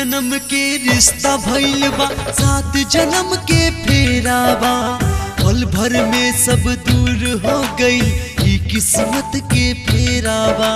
जन्म के रिश्ता भइल बा सात जन्म के फेरावा पल भर में सब दूर हो गई ई किस्मत के फेरावा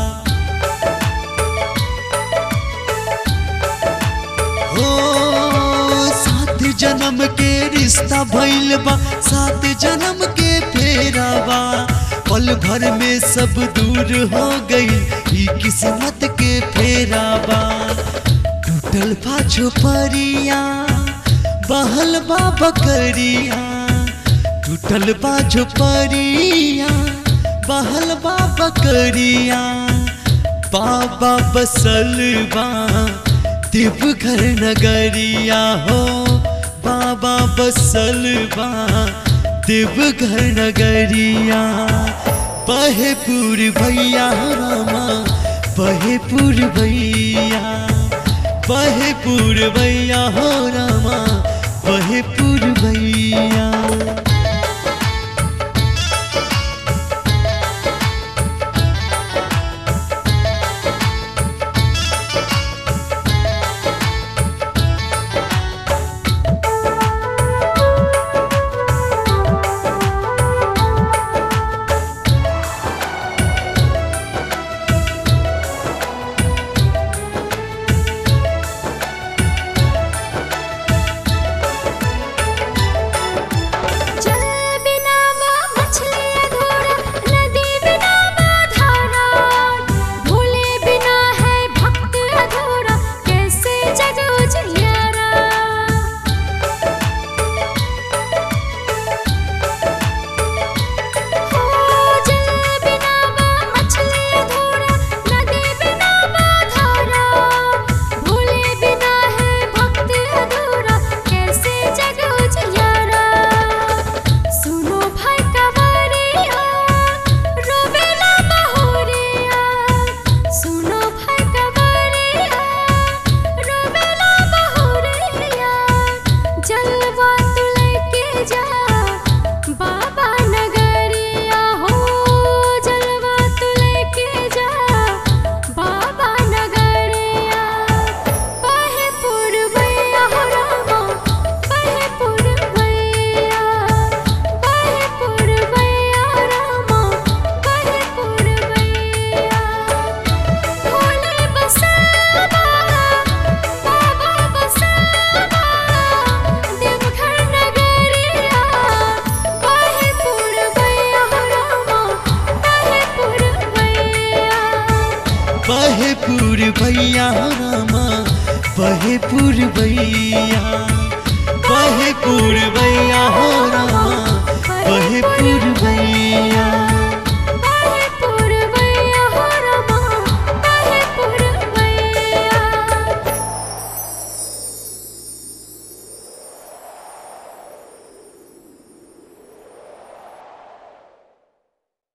हो सात जन्म के रिश्ता भइल बा सात जन्म के फेरावा पल भर में सब दूर हो गई ई किस्मत के फेरावा टूटल बा झोपड़िया बहल बा बकरिया टूटल बा झोपड़िया बहल बा बकरिया बाबा बसल बा देवघर नगरिया हो बाबा बसल बा देवघर नगरिया बहेपुर भैया रामा बहेपुर भैया बहेपुर भैया हो रामा बहेपुर भैया जल बिना माँ मछली अधूरा नदी बिना माँ धारा भोले बिना है भक्त अधूरा कैसे जग उजियारा हो जल बिना माँ मछली अधूरा नदी बिना माँ धारा भोले बिना है भक्त अधूरा कैसे जग उजियारा सुनो भाई कवरिया रोवेला बहोरिया सुनो भाई कवरिया रोवेला बहोरिया जलवा तू लेके जा बाबा नगरिया हो जलवा तू लेके जा बाबा नगरिया बहे पुरवैया हो रामा बहे पुरवैया बहे पुरवैया रामा बहे पुरवैया भोले बसवा बाबा बसवा देवघर नगरिया बहे पुरवैया हो रामा बहे पुरवैया बहेपुर भैया रामा बहेपुर भैया बहेपुर भैया हो रामा बहेपुर भैया